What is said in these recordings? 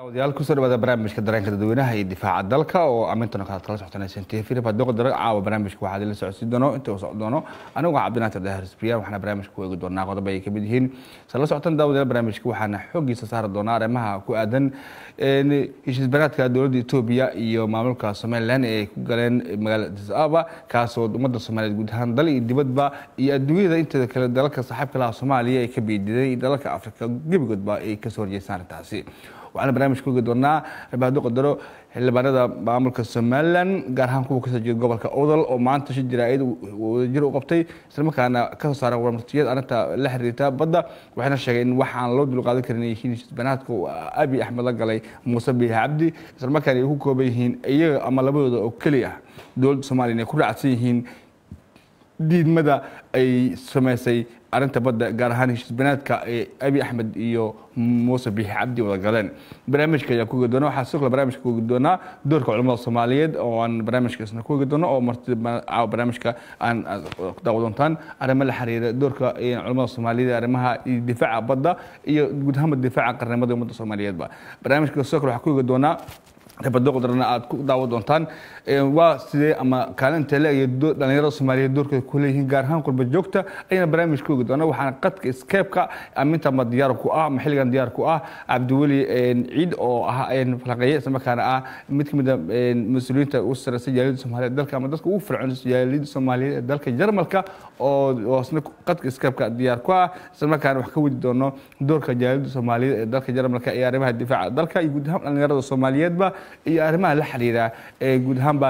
daawadayaal kusoo dhawaada barnaamijka dareenka dadweynaha iyo difaaca dalka oo amintana kalaad kala socotaan t filip haddii dara caawa barnaamijka waxaad ila socodsiin doono inta uu socon doono anigu cabdinaatir dahar sbriyan waxaana barnaamijka ku eegi doonaa qodob ay kamid yihiin sala socotaan daawadayaal barnaamijka waxaana xoogiisa saari doonaa arrimaha ku aadan heshiisbanaadka dowladda etoobiya iyo maamulka somalilan ee ay ku galeen magaalada addis ababa kaasoo ummadda soomaaliyeed guud ahaan dal iyo dibadba iyo adduunyada inteeda kale dalalka saaxiibka laha soomaaliya ay ka biididay iyo dalalka afrika gebigoodba ay kasoo horjeestaan arrintaasi waxaana barnaamijka ogi doonaa rabaado qadaro xildhibaanada maamulka somalilan gaar ahaan kuwa kasoo jeeda gobolka odol oo maanta shi jaraa'id wadajir u qabtay islamarkaana kasoo saaran warmartiyad arrinta la xiriirta badda waxayna sheegeen in waxaan loo dulqaadan karin ay yihiin heshiisbanaadka abi axmed la galay muuse biixi cabdi islamarkaana ay ku kooban yihiin iyaga ama labadooda oo keli ah dowladda soomaaliya inay ku raacsan yihiin diidmada ay samaysay arrinta badda gaar ahaan heshiisbanaadka ee abi axmed iyo muuse biixi cabdi wada galeen barnaamijka ayaa ku ogi doona waxaa sidoo kale barnaamijka ku ogi doonaa doorka culamada soomaaliyeed oo aan barnaamijka isna ku ogi doono oo marti caawa barnaamijka aan daawo doontaan arrimo la xiriira doorka culamada soomaaliyeed arrimaha difaaca badda iyo guud ahaanba difaaca qarnimada ummadda soomaaliyeedba barnaamijka sidoo kale waxaa ku ogi doonaa rabado qadarna aad ku daawo doontaan waa sidee ama kaalinta leeya dhalinyarada soomaaliyeed doorkooda ku leeyihiin gaar ahaan qurba joogta ayana barnaamij ka ogi doona waxaana qadka skeebka aminta ama diyaar ku ah ama xilligan diyaar ku ah cabdiweli ciid oo ah falaqeeye islamarkaana ah mid ka mid a mas-uuliyiinta ugu sareysa jaaliyadda soomaaliyeed dalka ama dadka ugu fircoon jaaliyadda soomaaliyeed ee dalka jarmalka oo isna qadka skeebka diyaar ku ah islamarkaana wax ka wadi doono doorka jaaliyadda soomaaliyeed ee dalka jarmalka ee arrimaha difaaca dalka iyo guud ahaan dhalinyarada soomaaliyeedba iyo arrimaha la xiriira ee guud ahaanba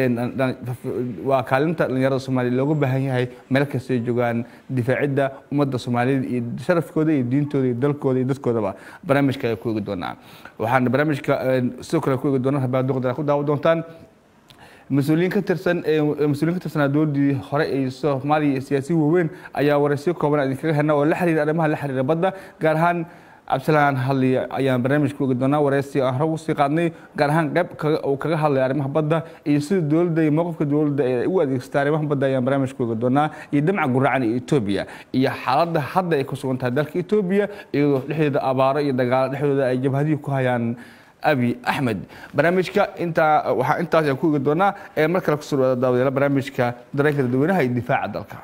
waa kaalinta dhalinyarada soomaaliya looga baahan yahay meel kastay joogaan difaacidda ummadda soomaaliyeed iyo sharafkooda iyo diintooda iyo dalkooda iyo dadkoodaba barnaamijka ayaa ku eegi doonaa waxaana barnaamijka sidoo kale ku eegi doonaa rabaadoqdana ku daawo doontaan mas-uuliyiin ka tirsan mas-uuliyin ka tirsanaa dowladdii hore ee soomaaliya iyo siyaasiyi waaweyn ayaa waraysiyo kooban idinkaga helna oo la xiriira arrimaha la xiriira badda gaar ahaan cabdisalaan hadli ayaan barnaamijka ogi doonaa wareysi aan hore usii qaadnay gaar ahaan qayb uu kaga hadlay arrimaha badda iyo sida dowladda iyo mowqifka dowladda ee u adeegsata arrimaha badda ayaan barnaamijka ogi doonaa iyo damaca guracan iyo etoobiya iyo xaaladda hadda ay ku sugan tahay dalka etoobiya iyadoo dhexdeeda abaaro iyo dagaalo dhexdooda ay jabhadihii ku hayaan abi axmed barnaamijka intaa waxaa intaas ayaan ku ogi doonaa ee mar kale kusoo dhawaada daawadayaal barnaamijka dareenka dadweynaha iyo difaaca dalka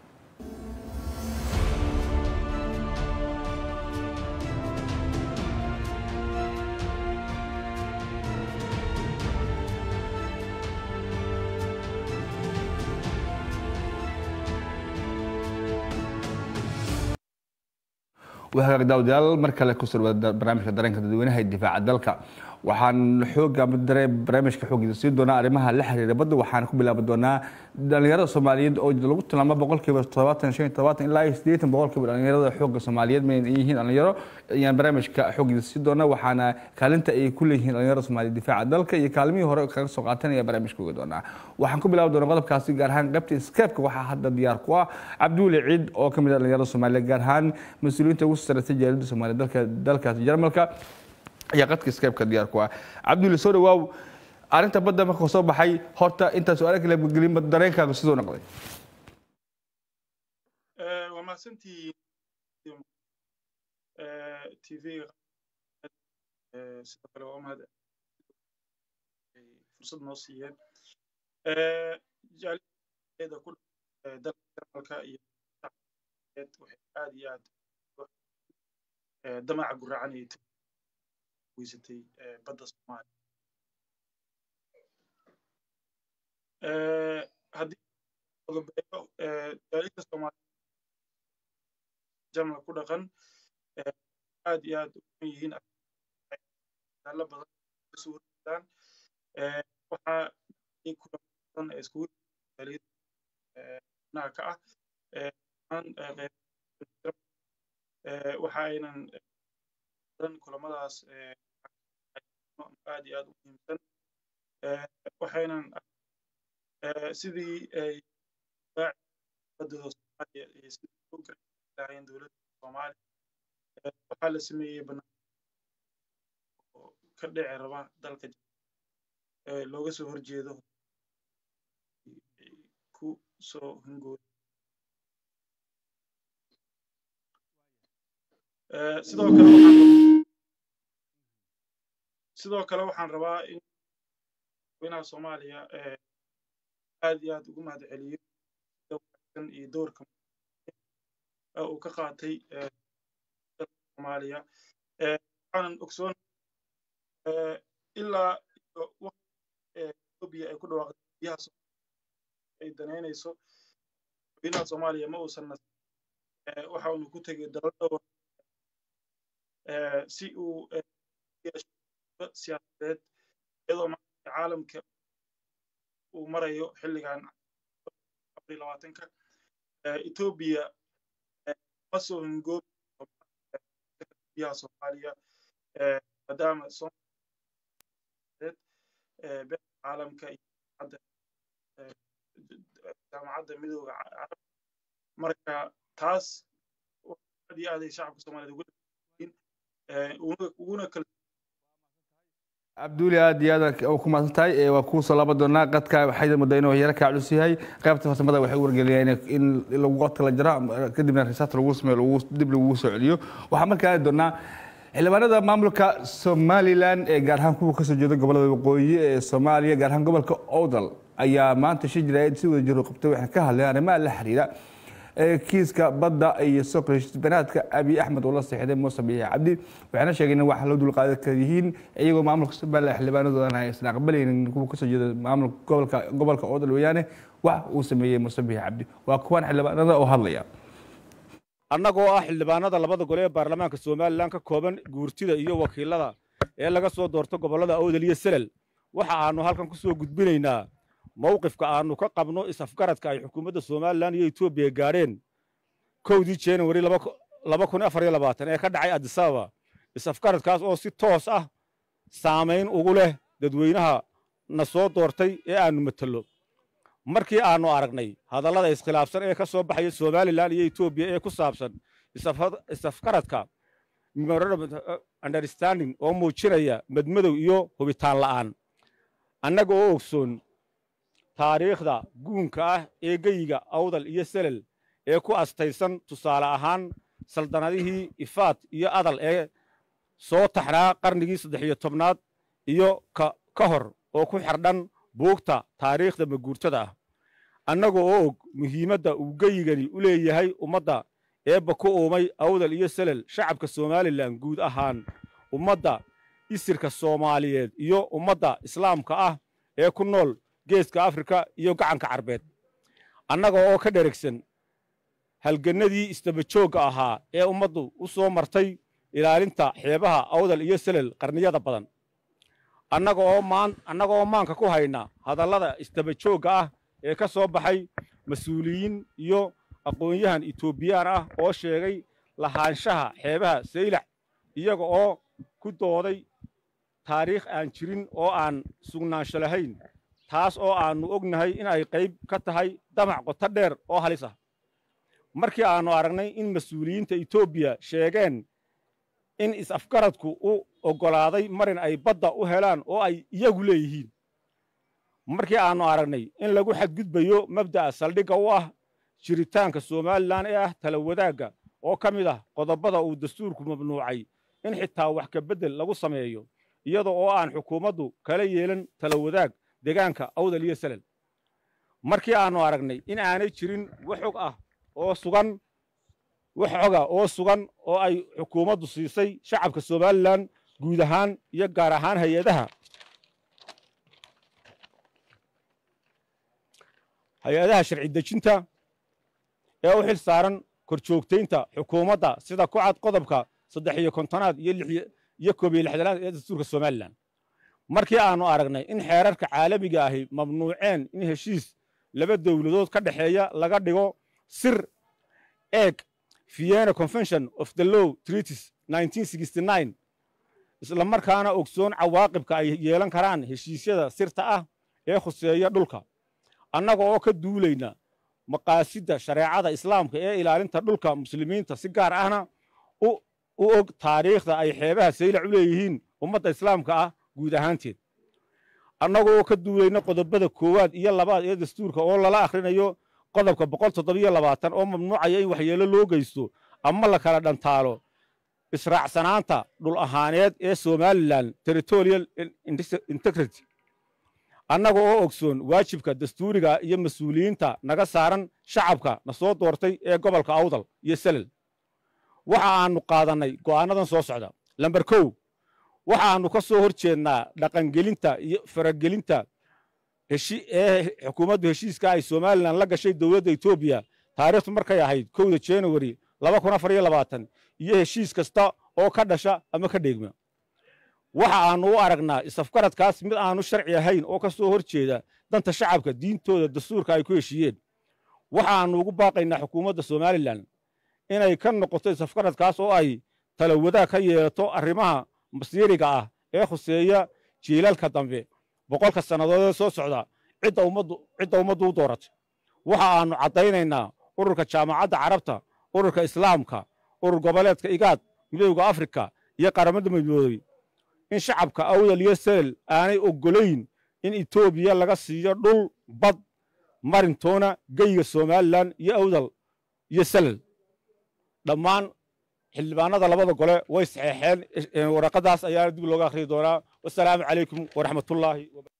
wahagaag daawadayaal mar kale kusoo dhawaada barnaamijka dareenka dadweynaha ee difaaca dalka waxaan xooga barnaamijka xoogiisa siin doonaa arrimaha la xiriira badda waxaan ku bilaabi doonaa dhalinyarada soomaaliyeed oo lagu tilmaamo boqolkiiba todobaatan shan todobaatan ilaa iyo siddeetan boqolkiiba dhalinyarada xooga soomaaliyeed ma yihiin dhalinyaro ayaan barnaamijka xoogiisa siin doonaa waxaana kaalinta ay ku leeyihiin dhalinyarada soomaaliyeed difaaca dalka iyo kaalmihii hore kaga soo qaatanaya barnaamijka ogi doonaa waxaan ku bilaabi doonaa qodobkaasi gaar ahaan qaybta skeebka waxaa hadda diyaar ku ah cabdiweli ciid oo ka mid ah dhalinyarada soomaaliyeed gaar ahaan mas-uuliyiinta ugu sarreysay jaaliyadda soomaaliyeed dalka dalkaasi jarmalka ayaa qadka skeebka diyaar ku ah cabdulli soo dhawaaw arrinta badda markuu soo baxay horta intaa su-aala kale gelin dareenkaaga sidoo noqday waa mahadsantii tv sidoo kale waa mahad fursad noo siiyeen jaaliyada ku dalka jarmalka iyo waxay aad iyo aad damaca guracan iyo weysatay badda soomaaliya haddii ogabeeyo jaaliyada soomaaliya jarmal ku dhaqan aad iyo aad uan yihiin dalo badan kasoo horjeedaan waxaa kula badan ee iskugu jaaliyada naha ka ah waxa aynan kulamadaas aad iyo aad u muhiimsan waxaynan sidii ay badooda soomaaliya iyo sidii u garlahayen dowladda soomaaliya waxaa la sameeyey banaan oo ka dhici raba dalka looga soo horjeedo ku soo hungooy sidoo kale waxaan sidoo kale waxaan rabaa in madaxweynaha soomaaliya aad iyo aad ugu mahad celiyo sida wanaagsan iyo doorka uu ka qaatay soomaaliya waxaanan ogsoon ilaa etoobiya ay ku dhawaaqday biyaha ay danaynayso madaxweynaha soomaaliya ma uusan nas waxa uunu ku tegay dalal dhowr si uu siyaasadeed iyadoo maanta caalamka uu marayo xilligan afar labaatanka etoobiya ma soo hingoobi biyaha soomaaliya maadaama beesha caalamka iyo jaamacadda midooda carab marka taas aad iyo aad ay shacabka soomaaliyed ugu uguna kala cabduuli aad iyo aad ku mahadsan tahay waa kuu soo laaban doonaa qadka waxayda muddaa inuu yaro kaa culus yahay qaybta farsamada waxay u wargeliyaan in lagu qodka la jaro kadibna risaat lagu sameeyo dib lagu soo celiyo waxaa markaa aadi doonaa xildhibaanada maamulka somalilan ee gaar ahaan kuwa kasoo jeeda gobolada waqooyi ee soomaaliya gaar ahaan gobolka owdal ayaa maanta shi jiraayad si wada jiro qabtay waxay ka hadleen arrimaha la xiriira kiiska badda iyo soqbanaadka abiy axmed oo la seexday muuse biixi cabdi waxayna sheegeen in wax loo dulqaadan kara yihiin iyagoo maamulka somalilan xildhibaanadoodan aysan aqbalaynin kuwa kasoo jeeda maamulka gobolka gobolka oodal weeyaane wax uu sameeyey muuse biixi cabdi waa kuwan xildhibaanada oo hadlaya annagoo ah xildhibaanada labada gole ee baarlamaanka somalilan ka kooban guurtida iyo wakiilada ee laga soo doorto gobollada awdal iyo selel waxa aanu halkan ku soo gudbinaynaa mawqifka aanu ka qabno is-afgaradka ay xukuumadda somalilan iyo etoobiya gaadheen kowdii januari laba kun afar iyo labaatan ee ka dhacay adisababa is-afgaradkaas oo si toos ah saamayn ugu leh dadweynaha na soo doortay ee aanu matalo markii aanu aragnay hadallada iskhilaafsan ee ka soo baxaya somalilan iyo etoobiya ee ku saabsan is-afgaradka understanding oo muujinaya madmadow iyo hubitaan la'aan annaga oo ogsoon taariikhda guunka ah ee geyiga awdal iyo selel ee ku astaysan tusaale ahaan saldanadihii ifaad iyo adal ee soo taxnaa qarnigii saddex iyo tobnaad iyo ka hor oo ku xardhan buugta taariikhda maguurtada ah annaga oo og muhiimadda uu geyigani u leeyahay ummadda eebba ku uumay awdal iyo selel shacabka somalilan guud ahaan ummadda isirka soomaaliyeed iyo ummadda islaamka ah ee ku nool geeska afrika iyo gacanka carbeed annaga oo ka dheragsan halgannadii isdabajoogga ahaa ee ummaddu u soo martay ilaalinta xeebaha awdal iyo selel qarniyada badan annaga oo maanka ku hayna hadallada isdabajoogga ah ee ka soo baxay mas-uuliyiin iyo aqoon-yahan etoobiyaan ah oo sheegay lahaanshaha xeebaha saylax iyaga oo ku dooday taariikh aan jirin oo aan sugnaansho lahayn taas oo aannu ognahay in ay qayb ka tahay damac qoto dheer oo halis ah markii aannu aragnay in mas-uuliyiinta etoobiya sheegeen in is-afgaradku u oggolaaday marin ay badda u helaan oo ay iyagu leeyihiin markii aannu aragnay in lagu xadgudbayo mabda'a saldhigga u ah jiritaanka somalilan ee ah tala wadaagga oo ka mid ah qodobada uu dastuurku mamnuucay in xitaa wax ka beddel lagu sameeyo iyada oo aan xukuumaddu kala yeelan tala wadaag deegaanka awdal iyo selel markii aannu aragnay in aanay jirin wax xog ah oo sugan wax xoga oo sugan oo ay xukuumaddu siisay shacabka somalilan guud ahaan iyo gaar ahaan hay-adaha hay-adaha sharci dejinta ee u xil saaran korjoogtaynta xukuumadda sida ku cad qodobka saddex iyo kontonaad iyo koob iyo lixdanaad ee dastuurka somalilan markii aannu aragnay in xeerarka caalamiga ahi mamnuuceen in heshiis laba dowladood ka dhexeeya laga dhigo sir eeg vienna convention of the law treaties isla markaana ogsoon cawaaqibka ay yeelan karaan heshiisyada sirta ah ee khuseeya dhulka annaga oo ka duulayna maqaasidda shareecada islaamka ee ilaalinta dhulka muslimiinta si gaar ahna u og taariikhda ay xeebaha saylac u leeyihiin ummadda islaamka ah guud ahaanteed annaga oo ka duulayna qodobada koowaad iyo labaad ee dastuurka oo lala akhrinayo qodobka boqol toddobiyo labaatan oo mamnuucaya in waxyeelo loo geysto ama la kala dhantaalo israacsanaanta dhul ahaaneed ee somalilan territorial integrity annaga oo ogsoon waajibka dastuuriga iyo mas-uuliyiinta naga saaran shacabka na soo doortay ee gobolka awdal iyo selel waxa aanu qaadannay go'aannadan soo socda lamber kow waxaannu ka soo hor jeednaa dhaqangelinta iyo faragelinta ee xukuumaddu heshiiska ay somalilan la gashay dowladda etoobiya taariikhtu markay ahayd kowda januari laba kun afar iyo labaatan iyo heshiis kasta oo ka dhasha ama ka dheegma waxa aanu u aragnaa isafgaradkaas mid aanu sharci ahayn oo ka soo hor jeeda danta shacabka diintooda dastuurka ay ku heshiiyeen waxaannu ugu baaqaynaa xukuumadda somalilan inay ka noqoto isafgaradkaas oo ay talawadaa ka yeelato arrimaha masiiriga ah ee khuseeya jiilalka dambe boqolka sannadood ee soo socda cidda ummaddu u dooratay waxa aannu caddaynaynaa ururka jaamacadda carabta ururka islaamka urur goboleedka igaad midowda afrika iyo qaramada midoobey in shacabka awdal iyo selel aanay oggolayn in etoobiya laga siiyo dhul bad marintoona geyga somalilan iyo awdal iyo selel dhammaan xildhibaanada labada gole way saxeexeen waraqadaas ayaana dib looga akhriyi doonaa wasalaamu calaykum waraxmatullaahi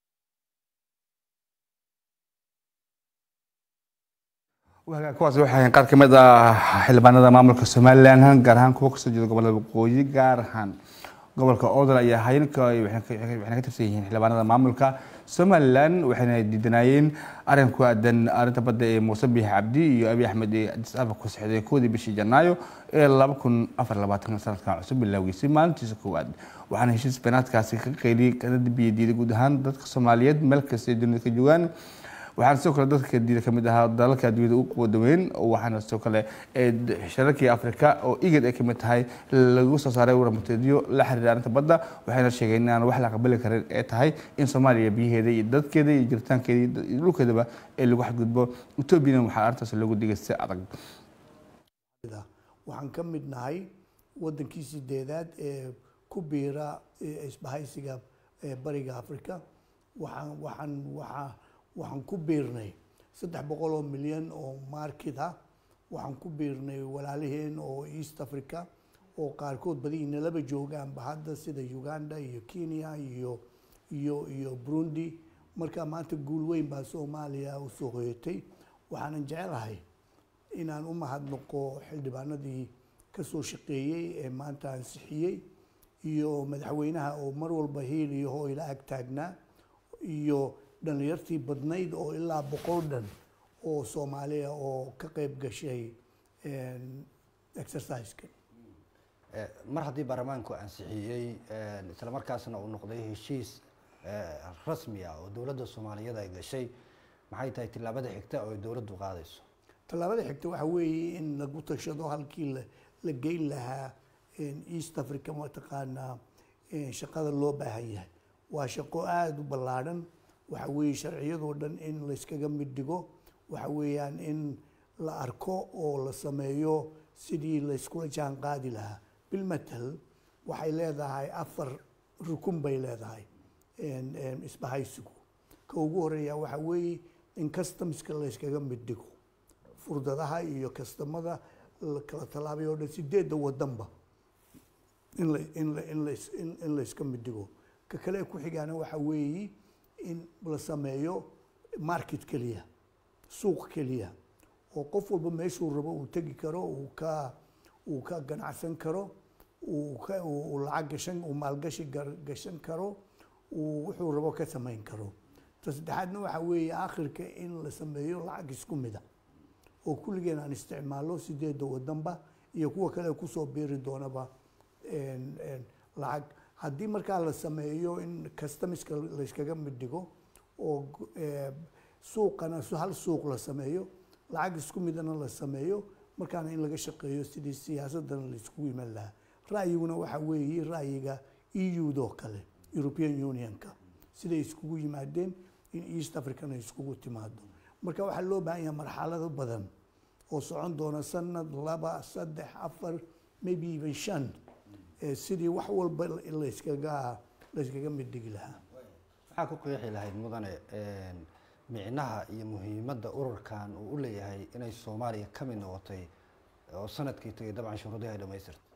kuwaas waxay qaar ka mid ah xildhibaanada maamulka somalilan gaar ahaan kuwa kasoo jeeda gobolada waqooyi gaar ahaan gobolka odol ayaa hayanka waxayna ka tirsan yihiin xildhibaanada maamulka somalilan waxayna diidanayeen arrin ku aadan arrinta badda ee muuse biix cabdi iyo abiy axmed ee adis ababa ku sexday koodii bishii janaayo ee laba kun afar labaatan sanadkan cusub bilowgiisay maalintiisa koowaad waxaana heshiis beenaadkaasi ka qeyliyey kana dambiye diiday guud ahaan dadka soomaaliyeed meel kasta ay dunida ka joogaan waxaana sidoo kale dadka diida ka mid ahaa dalalka adduunyada ugu quwadaweyn waxaana sidoo kale shirarkii afrika oo igad ay ka mid tahay lagu soo saaray warmateedyo la xiriira arrinta badda waxayna sheegeen in aan wax la aqbali karin ee tahay in soomaaliya biyaheeda iyo dadkeeda iyo jiritaankeeda iyo dhulkeedaba ee lagu xadgudbo etoobiyana waxaa arrintaas loogu digay si adag waxaan ka mid nahay wadankii sideedaad ee ku biira isbahaysiga bariga africa waxaan waxaan waxaa waxaan ku biirnay saddex boqol oo milyan oo market ah waxaan ku biirnay walaalaheen oo east africa oo qaarkood badi nalaba joogaanba hadda sida uganda iyo kenya iyo iyo iyo burundi marka maanta guul weyn baa soomaaliya usoo hoyatay waxaanan jecelahay inaan u mahadnaqo xildhibaanadii kasoo shaqeeyey ee maanta ansixiyey iyo madaxweynaha oo mar walba hiil iyo hooyla ag taagnaa iyo dhalinyartii badnayd oo ilaa boqol dhan oo soomaaliya oo ka qeyb gashay exerciseka mar haddii baarlamaanku ansixiyey isla markaasna uu noqday heshiis rasmi ah oo dowladda soomaaliyeed ay gashay maxay tahay tillaabada xigta oo ay dowladdu qaadayso tallaabada xigta waxa weeye in lagu tashado halkii la geyn lahaa east africa mataqaanaa shaqada loo baahan yahay waa shaqo aada u ballaadhan waxa weeye sharciyadoo dhan in layskaga mid dhigo waxa weeyaan in la arko oo la sameeyo sidii layskula jaan qaadi lahaa bilmatal waxay leedahay afar rukun bay leedahay isbahaysigu ka ugu horeeya waxa weeye in customska layskaga mid dhigo furdadaha iyo kastamada kala tallaabay oo dhan sideedda wadanba in la in la in las in layska mid dhigo ka kale ku xigaana waxa weeye in la sameeyo market keliya suuq keliya oo qof walba meeshuu rabo uu tegi karo uu ka uu ka ganacsan karo uu ka uu lacag gashan uu maalgashi gashan karo uu wuxuu rabo ka samayn karo ta saddexaadna waxa weeye aakhirka in la sameeyo lacag isku mida oo kulligeen aan isticmaalno sideedda wadanba iyo kuwa kale kusoo biiri doonaba lacag haddii markaa la sameeyo in customiska layskaga mid dhigo oo suuqana hal suuq la sameeyo lacag isku midana la sameeyo markaana in laga shaqeeyo sidii siyaasadana laiskugu iman lahaa ra'yiguna waxa weeye ra'yiga eu-do kale european unionka siday iskugu yimaadeen in east africana iskugu timaado marka waxaa loo baahan yahay marxalado badan oo socon doona sanad laba saddex afar maybe even shan sidii wax walba layskaga layskaga mid dhigi lahaa maxaa ku qeexi lahayd mudane micnaha iyo muhiimadda ururkan uu u leeyahay inay soomaaliya ka mid noqotay oo sanadkii tagay dabcan shuruudihi ay dhamaystirtay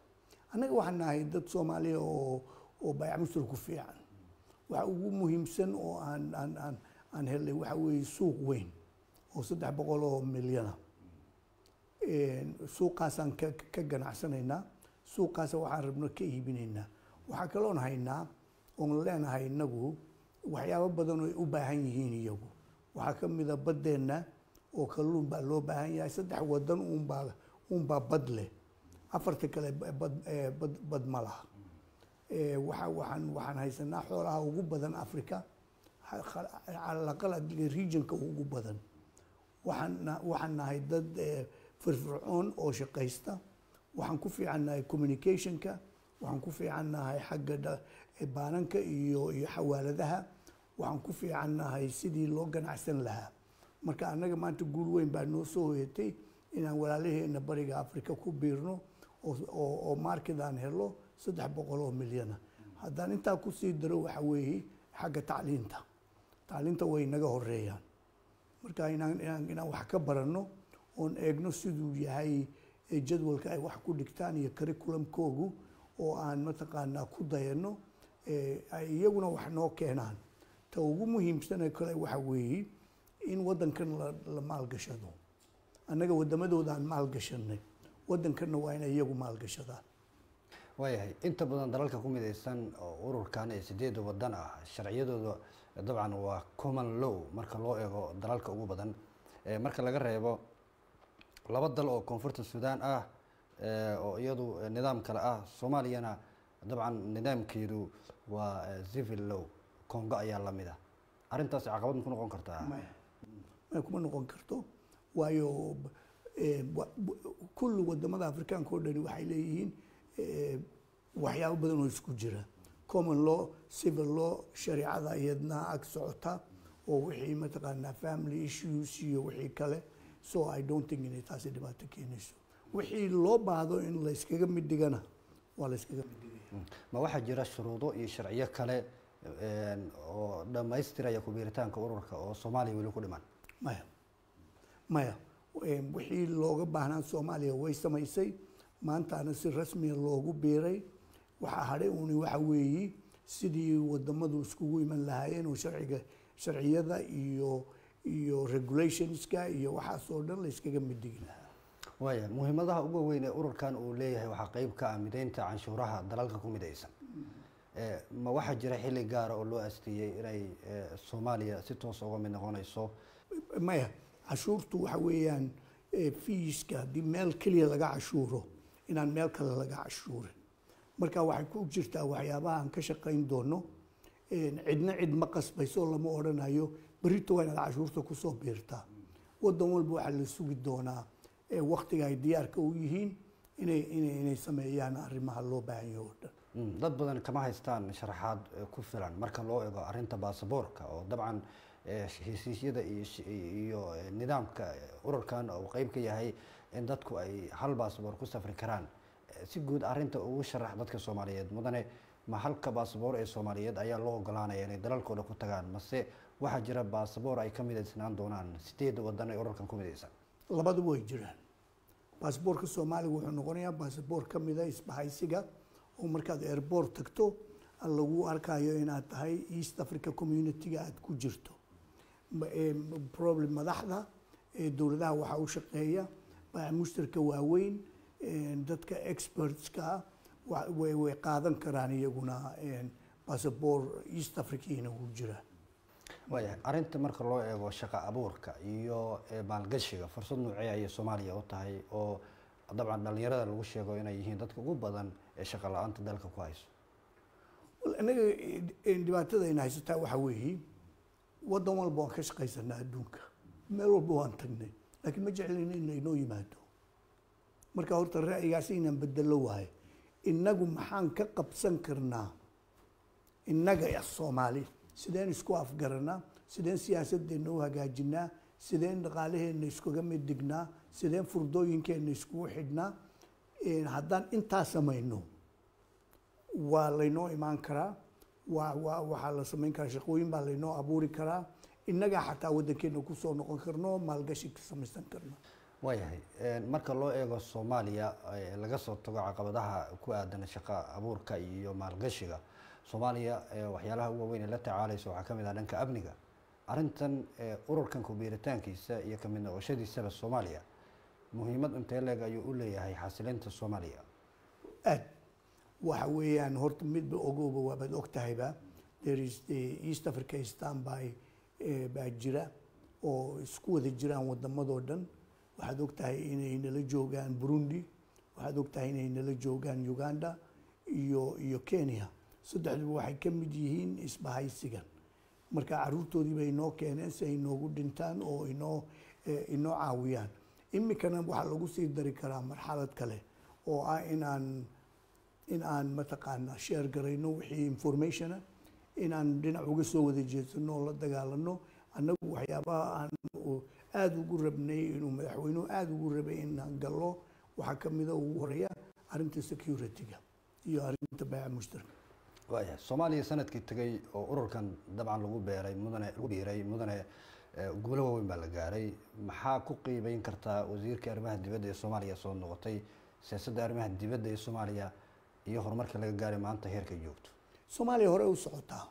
annaga waxaan nahay dad soomaaliya oo oo baayac mustar ku fiican waxa ugu muhiimsan oo aan aan aan aan helnay waxa weeye suuq weyn oo saddex boqol oo milyana suuqaasaan ka ka ganacsanaynaa suuqaasa waxaan rabno ka iibinaynaa waxaa kaloon haynaa oon leenahay inagu waxyaabo badan oo ay u baahan yihiin iyagu waxaa ka mida baddeenna oo kalluun baa loo baahan yahay saddex wadan uunbaa uunbaa bad leh afarta kale bad bad bad ma laha waxa waxaan waxaan haysanaa xoolaha ugu badan africa calaqal regionka ugu badan waxaan waxaan nahay dad firfircoon oo shaqaysta waxaan ku fiicannahay communicationka waxaan ku fiicannahay xagga baananka iyo iyo xawaaladaha waxaan ku fiicannahay sidii loo ganacsan lahaa marka annaga maanta guul weyn baa noo soo hoyatay inaan walaalaheena bariga africa ku biirno oo market aan helo saddex boqol oo milyana haddaan intaa kusii daro waxa weeye xagga tacliinta tacliinta way naga horeeyaan marka inaan inaan inaan wax ka baranno oon eegno siduu yahay jadwalka ay wax ku dhigtaan iyo curriculumkoogu oo aan mataqaanaa ku dayanno ay iyaguna wax noo keenaan ta ugu muhiimsane kale waxa weeye in waddankan la maalgashado annaga waddamadooda aan maalgashanay waddankanna waa inay iyagu maalgashadaan waayahay inta badan dalalka ku midaysan oo ururkan ee sideeda wadan ah sharciyadooda dabcan waa common law marka loo eego dalalka ugu badan marka laga reebo laba dal oo koonfurta suudaan ah oo iyadu nidaam kale ah soomaaliyana dabcan nidaamkeedu waa civil law congo ayaa lamid ah arrintaas caqabad ma ku noqon kartaa may kuma noqon karto waayo kulli wadamada afrikaanka oo dhani waxay leeyihiin waxyaabo badan oo isku jira common law civil law shareecada iyadna ag socota oo wixii mataqaanaa family issues iyo wixii kale so i don't think inay taasi dhibaato keenayso wixii loo baahdo in la iskaga mid dhigana waa la iskaga mid dhigaya ma waxaa jira shuruudo iyo sharciyo kale oo dhammaystiraya kubiiritaanka ururka oo soomaaliya weli ku dhiman maya maya wixii looga baahnaa soomaaliya way samaysay maantaana si rasmiya loogu biiray waxaa hadhay uuni waxa weeyi sidii wadamadu iskugu iman lahaayeen oo sharciga sharciyada iyo iyo regulationska iyo waxaas oo dhan la iskaga mid dhigi lahaa waaya muhiimadaha ugu weyn ee ururkan uu leeyahay waxaa qeyb ka ah mideynta canshuuraha dalalka ku midaysan ma waxaa jira xilli gaara oo loo asteeyey inay soomaaliya si toos uga mid noqonayso maya cashuurtu waxa weeyaan fiiska haddii meel keliya laga cashuuro inaan meel kale laga cashuurin marka waxay ku jirtaa waxyaabaha aan ka shaqayn doono cidna cid ma qasbayso lama odhanayo berito waa inaad cashuurta kusoo biirtaa wadan walba waxaa la sugi doonaa waktiga ay diyaarka u yihiin inay inay inay sameeyaan arrimaha loo baahan yaho o dhan dad badan kama haystaan sharaxaad ku filan marka loo eego arrinta baasaboorka oo dabcan heshiisyada iyo nidaamka ururkan uu qeyb ka yahay in dadku ay hal baasaboor ku safri karaan si guud arrinta ugu sharax dadka soomaaliyeed mudane ma halka baasaboor ee soomaaliyeed ayaa loo ogolaanaya inay dalalkooda ku tagaan mase waxaa jira baasaboor ay ka midaysnaan doonaan sideeda wadan ee ururkan ku midaysan labaduba way jiraan baasaboorka soomaaliga wuxuu noqonayaa baasaboor ka mida isbahaysiga oo markaad airboort tagto lagu arkayo inaad tahay east africa community-ga aada ku jirto problem madaxda dowladaha waxaa u shaqeeya mushtarka waaweyn dadka expertska way qaadan karaan iyaguna basaboor east africana wuu jiraa waaya arrinta marka loo eego shaqo abuurka iyo maalgashiga fursad noocee ayay soomaaliya u tahay oo dabcan dhalinyarada lagu sheego inay yihiin dadka ugu badan ee shaqo la-aanta dalka ku hayso innaga dhibaatada ayna haysataa waxaa weeye waddan walba waan ka shaqaysanaa adduunka meel walba waan tagnay laakiin ma jeclin in laynoo yimaado marka horta ra'yigaas inaan bedelo waayo innagu maxaan ka qabsan karnaa innaga soomaali sideen isku afgaranaa sideen siyaasadeenna u hagaajinaa sideen dhaqaalaheenna iskuga mid dhignaa sideen furdooyinkeenna iskugu xidhnaa haddaan intaa samayno waa laynoo imaan karaa waa waa waxaa la samayn karaa shaqooyin baa laynoo abuuri karaa innagaa xataa waddankeena kusoo noqon karno maalgashi ka samaysan karno waayahay marka loo eego soomaaliya ee laga soo tago caqabadaha ku aadan shaqo abuurka iyo maalgashiga soomaaliya ee waxyaalaha ugu waaweyn ee la tacaalaysa waxaa ka mid ah dhanka amniga arrintan ee ururkan kubiiritaankiisa iyo kamid noqoshadiisaba soomaaliya muhiimad intee leeg ayuu u leeyahay xasilinta soomaaliya aad waxa weeyaan horta midba ogowba waabaad og tahayba there is the east africa standby eh, baa jira oo isku wada jiraan wadamadoo dhan waxaad og tahay inay nala joogaan burundi waxaad og tahay inay nala joogaan uganda iyo iyo kenya saddexduba waxay ka mid yihiin isbahaysigan marka caruurtoodii bay inoo keeneen si ay inoogu dhintaan oo inoo eh, inoo caawiyaan iminkana waxaa lagu sii dari karaa marxalad kale oo ah inaan in aan mataqaanaa sheer garayno wixii informationa inaan dhinac uga soo wada jeedsano oo la dagaalano annagu waxyaabaha aan u- aada ugu rabnay inuu madaxweynuhu aada ugu rabay inaan gallo waxaa ka mida ugu horeeya arrinta security-ga iyo arrinta baaca mushtarka waayahay soomaaliya sanadkii tegay oo ururkan dabcan lagu beeray mudane lagu biiray mudane eh, guulo waaweyn baa la gaaray maxaa ku qiibeyn kartaa wasiirka arrimaha dibadda ee soomaaliya soo noqotay siyaasadda arrimaha dibadda ee soomaaliya iyo horumarka laga gaaray maanta heerka ay joogto soomaaliya hore u socotaa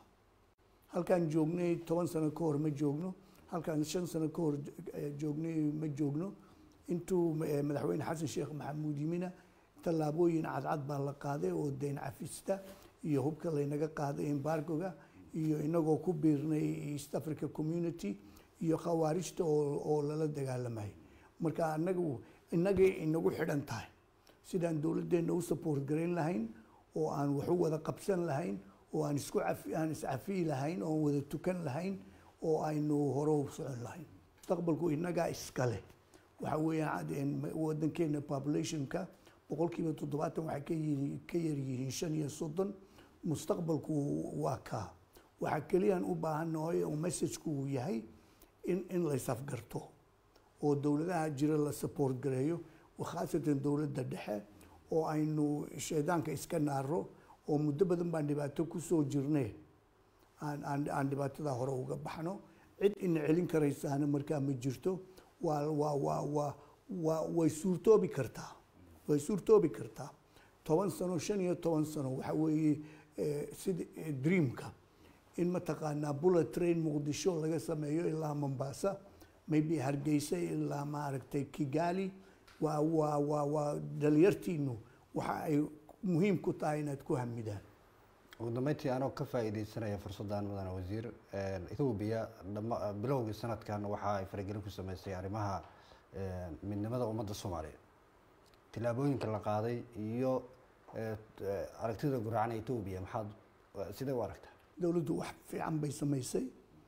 halkaan joognay toban sano ka hor ma joogno halkaan shan sano ka hor eh, joognay ma joogno intuu eh, madaxweyne xasan sheekh maxamuud yimina tallaabooyin cadcad baa la qaaday oo deyn cafista iyo hubka laynaga qaaday embargoga iyo inagoo ku biirnay east africa community iyo khawaarijta oo oo lala dagaalamay marka anagu inagay inagu xidhan tahay sidaan dowladdeena u support garayn lahayn oo aan wax u wada qabsan lahayn oo aan isku cafi aan iscafiyi lahayn oo aan wada tukan lahayn oo aynu hore u socon lahayn mustaqbalku inagaa iskale waxa weeyaan cad- een ma- wadankeena populationka boqolkiiba toddobaatan waxay ka yihiin ka yar yihiin shan iyo soddon mustaqbalku waa kaa waxaa keliyaan u baahannahay oo messageku uu yahay in in la isafgarto oo dowladaha jira la support gareeyo khaasatan dowladda dhexe oo aynu shaydaanka iska naaro oo muddo badan baan dhibaato kusoo jirnay aan aan aan dhibaatada hore uga baxno cid ina celin karaysaana markaa ma jirto waa waa waa waa waa way suurtoobi kartaa way suurtoobi kartaa toban sano shan iyo toban sano waxa weeye eh, sida eh, dreamka in mataqaanaa bullet train muqdisho laga sameeyo ilaa mombasa maybe hargeysa ilaa maaragtay kigali waa waa waa waa dhalinyartiinu waxa ay muhiim ku tahay inaad ku hamidaan ugu dambeyntii anoo ka faa'iideysanaya fursaddan mudane wasiir ethoobiya dhama bilowgii sanadkan waxa ay faragelin ku sameysay arrimaha eh, midnimada ummadda soomaaliya tillaabooyinka la qaaday iyo eh, eh, aragtida guracan ee ethoobiya maxaad eh, sidee u aragtaa dowladdu wax fiican bay samaysay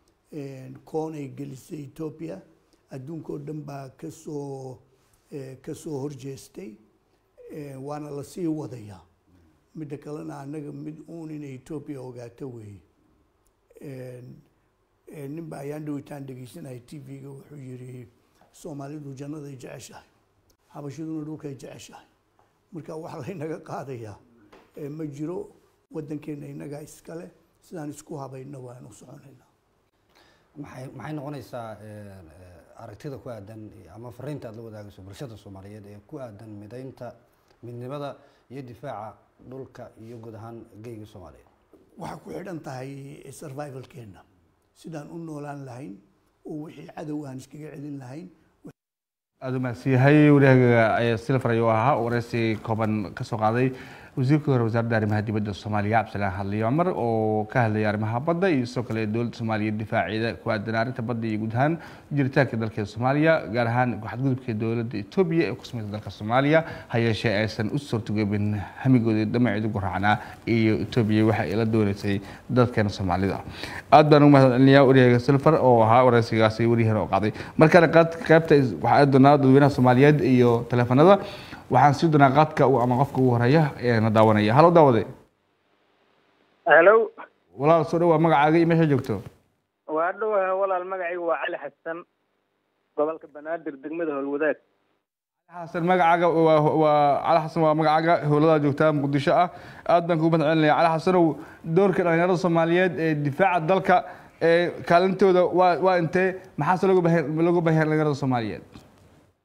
koon ay gelisay etoobiya adduunka oo dhan baa kasoo eh, kasoo horjeestay Eh, waana la sii wadayaa midda kalena annaga mid uun inay etoobiya ogaato weeye nin ba ayaan dhawitaan dhegeysanaya t v-ga wuxuu yidhi soomaalidu jannaday jeceshahay habashaduna dhulkay jeceshahay marka wax laynaga qaadayaa eh, ma jiro waddankeena innagaa iskale sidaan isku habayno waan u soconaynaa maxay maxay noqonaysaa eh, eh, aragtida ku aadan ama fariinta aad la wadaagayso bulshada soomaaliyeed ee ku aadan midaynta midnimada iyo difaaca dhulka iyo guud ahaan geyga soomaaliyeed waxaa ku xidhan tahay survivalkeena sidaan u noolaan lahayn oo wixii cadow aan iskaga celin lahayn aada u mahadsanyahay wariyahaga silfar ayuu ahaa oo wareysi kooban ka soo qaaday wasiirkii hore wasaaradda arrimaha dibadda soomaaliya cabdisalaan hadliyo cumar oo ka hadlayay arrimaha badda iyo sidoo kale dowladda soomaaliya difaaceeda ku aadan arrinta badda iyo guud ahaan jiritaanka dalkeeda soomaaliya gaar ahaan xadgudubka dowladda etoobiya ee ku samaysa dalka soomaaliya ha yeeshee aysan u suurtogobin hamigoodii dhamaceedu guraacnaa iyo etoobiya waxa ay la dooneysay dadkeena soomaalida aad baan ugu mahadcelinayaa wariyahaga silfar oo ahaa wareysigaasi wariyahana oo qaaday markale qaad- qaybta is- waxaa aadi doonaa dadweynaha soomaaliyeed iyo taleefanada waxaan sii doonaa qaadka u- ama qofka ugu horeeya ee na daawanaya halo daawade halo walaal soo dhawaa magacaaga iyo meesha joogto waa dhowaha walaal magacaygu waa cali xasan gobolka banaadir degmada howlwadaag xasan magacaaga waa waa cali xasan waa magacaaga howlada joogtaa muqdisho ah aad baan kugu mahadcelinaya cali xasanow doorka dhalinyarada soomaaliyeed ee difaaca dalka ee kaalintooda waa waa intee maxaase looga baahan looga baahan dhalinyarada soomaaliyeed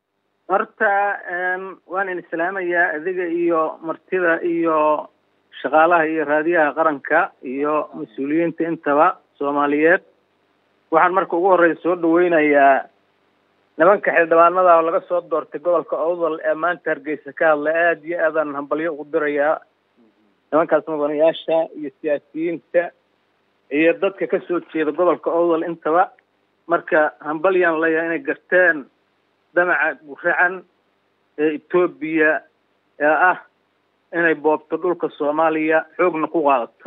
horta waan in islaamayaa adiga iyo martida iyo shaqaalaha iyo raadiyaha qaranka iyo mas-uuliyiinta intaba soomaaliyeed waxaan marka ugu horreya soo dhaweynayaa nimanka xildhibaanada oo laga soo doortay gobolka owdal ee maanta hargeysa ka hadla aada iyo aadaan hambalyo ugu dirayaa nimankaas mudanayaasha iyo siyaasiyiinta iyo dadka ka soo jeeda gobolka owdal intaba marka hambalyaan leeyahay inay garteen damaca guracan ee etoobiya ee ah inay boobto dhulka soomaaliya xoogna ku qaadato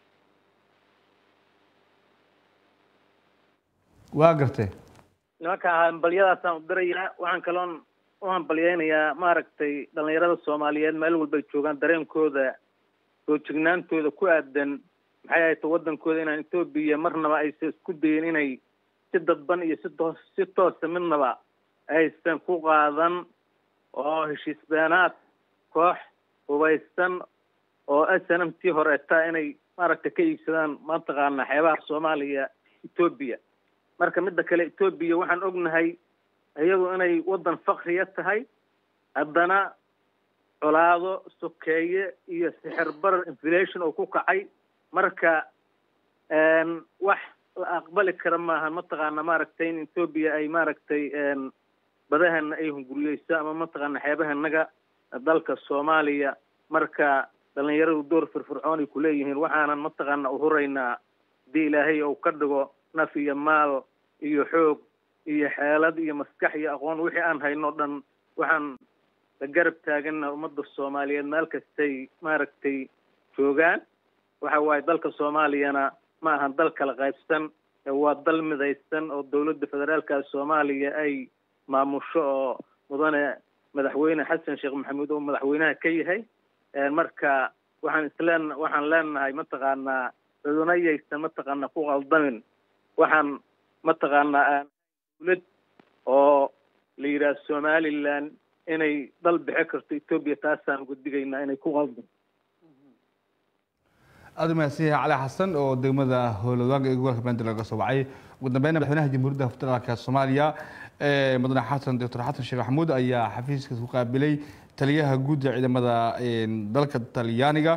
waa gartay nimanka hambalyadaasaan u dirayaa waxaan kaloon u hambalyeynayaa maaragtay dhalinyarada soomaaliyeed meel walbay joogaan dareenkooda soo jignaantooda ku aadan maxay ahayta waddankooda inaan etoobiya marnaba aysan isku dayin inay si dadban iyo si toos si toosa midnaba aysan ku qaadan oo heshiis beenaad koox hubaysan oo s n m tii horeeta inay maaragtay ka iibsadaan mataqaana xeebaha soomaaliya etoobiya marka midda kale etoobiya waxaan ognahay iyadu inay waddan fakriya tahay haddana colaado sokeeye iyo sixir barar inflation oo ku kacay marka wax la aqbali kara maaha mataqaana maaragtay in etoobiya ay maaragtay badahana ay hunguriyeyso ama mataqaana xeebahanaga dalka soomaaliya marka dhalinyaradu door firfircoon ay kuleeyihiin waxaanan mataqaana uhuraynaa hadii ilaahay ou ka dhigo naf iyo maal iyo xoog iyo xeelad iyo maskax iyo aqoon wixii aan hayno dhan waxaan la garab taagana ummadda soomaaliyeed meel kastay maaragtay joogaan waxa waaye dalka soomaaliyana ma ahan dal kala qaybsan waa dal midaysan oo dowladda federaalka soomaaliya ay maamusho oo mudane madaxweyne xasan sheekh maxamuud oo madaxweynaha ka yahay marka waxaan isleen waxaan leenahay mataqaanaa cudunayaysan mataqaana ku qaldamin waxaan mataqaanaa dowlad oo la yidhaah somaliland inay dal bixi karto etoobiya taasaan uga digaynaa inay ku qaldan aada u mahadsan yahay cali xasan oo degmada howlwadaaga ee gobolka bandir laga soo wacay ugu dambeynna madaxweynaha jamhuuriyadda federaalka soomaaliya mudane xasan doctor xasan sheekh maxamuud ayaa xafiiska ku qaabilay taliyaha guud ee ciidamada dalka talyaaniga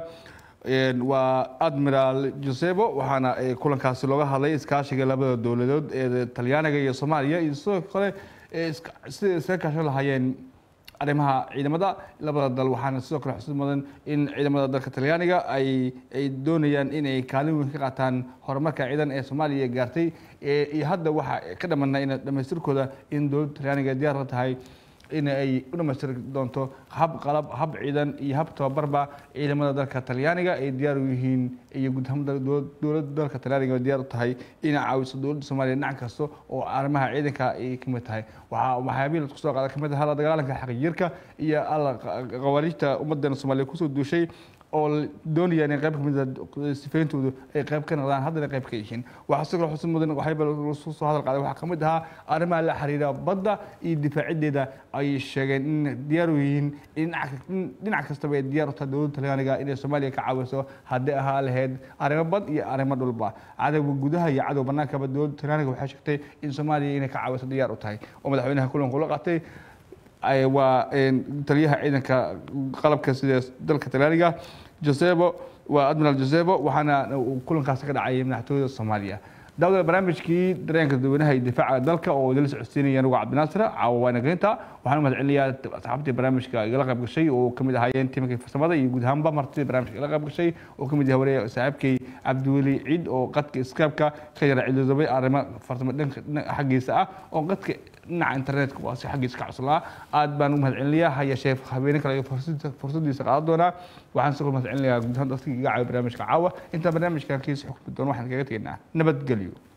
waa admiral josebo waxaana kulankaasi looga hadlay iskaashiga labada dowladood ee talyaaniga iyo soomaaliya iyo sidoo kale sida iskaga kaashan lahaayeen arrimaha ciidamada labada dal waxaana sidoo kale xusid mudan in ciidamada dalka talyaaniga ay ay doonayaan inay kaalin weyn ka qaataan horumarka ciidan ee soomaaliya gaartay iyo hadda waxaa ka dhamana in dhamaystirkooda in dowladda talyaaniga diyaar la tahay in ay u dhamaystiri doonto hab qalab hab ciidan iyo hab tababarba ciidamada dalka talyaaniga ay diyaar u yihiin iyo guud ahaan dowladda dalka talyaaniga diyaar u tahay inay caawiso dowladda soomaaliya dhinac kasta oo arrimaha ciidanka ay ka mid tahay waxaa waxyaabihi lasku soo qaada kamid ah la dagaalanka xaqiijirka iyo alla qawaariijta ummadeena soomaaliya kusoo duushay oo doonayaan in qayb ka mid a sifeyntoodu ay qayb ka noqdaan haddana qayb ka yihiin waxaa sidoo kale xusid mudan waxayba lasu soo hadal qaaday waxaa ka mid ahaa arrimaha la xiriira badda iyo difaaciddeeda ay sheegeen in diyaar u yihiin in dhinac kastaba ay diyaar u tahay dowladda talyaaniga inay soomaaliya ka caawiso haddii ahaa lahayd arrimo bad iyo arrimo dhulba cadowga gudaha iyo cadow bannaankaba dowladda talyaaniga waxay sheegtay in soomaaliya inay ka caawiso diyaar u tahay oo madaxweynaha kulanku la qaatay waa taliyaha ciidanka qalabka sida dalka talyaaniga josebo waa admiral josebo waxaana kulankaasi ka dhacay madaxtooyada soomaaliya daawada barnaamijkii dareenka dadweynaha iyo difaaca dalka oo idinla socodsiinaya anugu cabdinaasir caawa waana geynta waxaan u mahad celinayaa asxaabtii barnaamijka igala qayb gashay oo kamid ahaayeen tiimkii farsamada iyo guud ahaanba martidii barnaamijka igala qayb gashay oo kamid yahay wareega saaxiibkay cabdiweli ciid oo qadka skypeka ka yara ciloodobay arrimo farsamo dhanka xaggiisa ah oo qadka dhinaca internetka waa si xaggiisa ka cuslaa aad baan u mahad celinayaa ha yeeshee habeene kale fursadiisa qaadan doonaa waxaan sidoo mahad celinayaa guud ahaan dadkii iga caawiya barnaamijka caawa intaan barnaamijkan kiisa xukmi doono waxaan kaga tegaynaa nabadgelyo